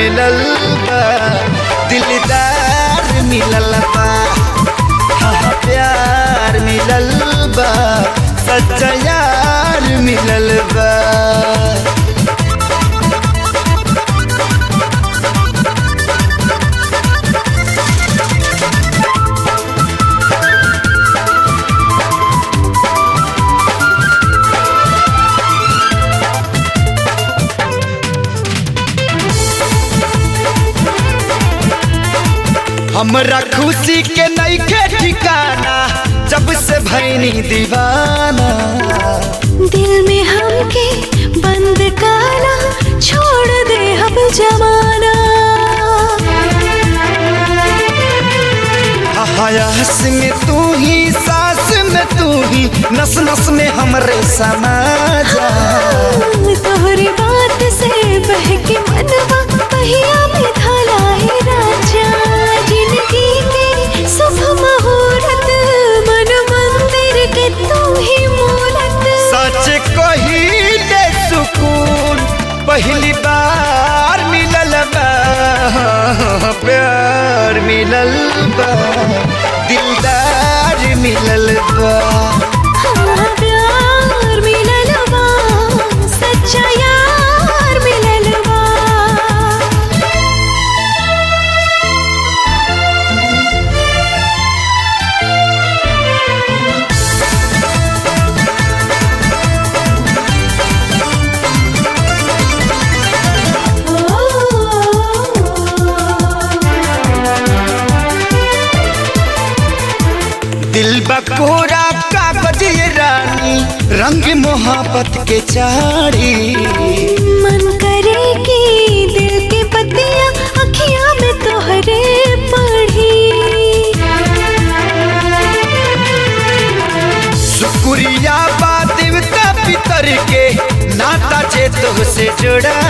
मिलल बा दिलदार मिलल बा हाँ हाँ, प्यार मिलल बा सच्चा यार मिलल बा हमरा खुशी के नईखे ठिकाना जब से भैनी दीवाना दिल में हमके बंद काला छोड़ दे हम जमाना हयास में तू ही सांस में तू ही नस नस में हमरे समा जा तोहरी बात से बहके मनवा पहिया में धलाए राजा जिंदगी के शुभ मुहूर्त मन मंदिर के तू ही मूरत सच कही दे सुकून पहली बार मिलल बा प्यार मिलल बा दिलदार मिलल बा हाँ, प्यार मिलल बा सच्चा यार मिलल बा दिल बकोरा कागज ये रानी रंग मोहब्बत के चारी मन करे कि दिल के पतिया अखियां में तोहरे पढ़ी शुक्रिया बा देवता पितर के नाता जे तो से जुड़ा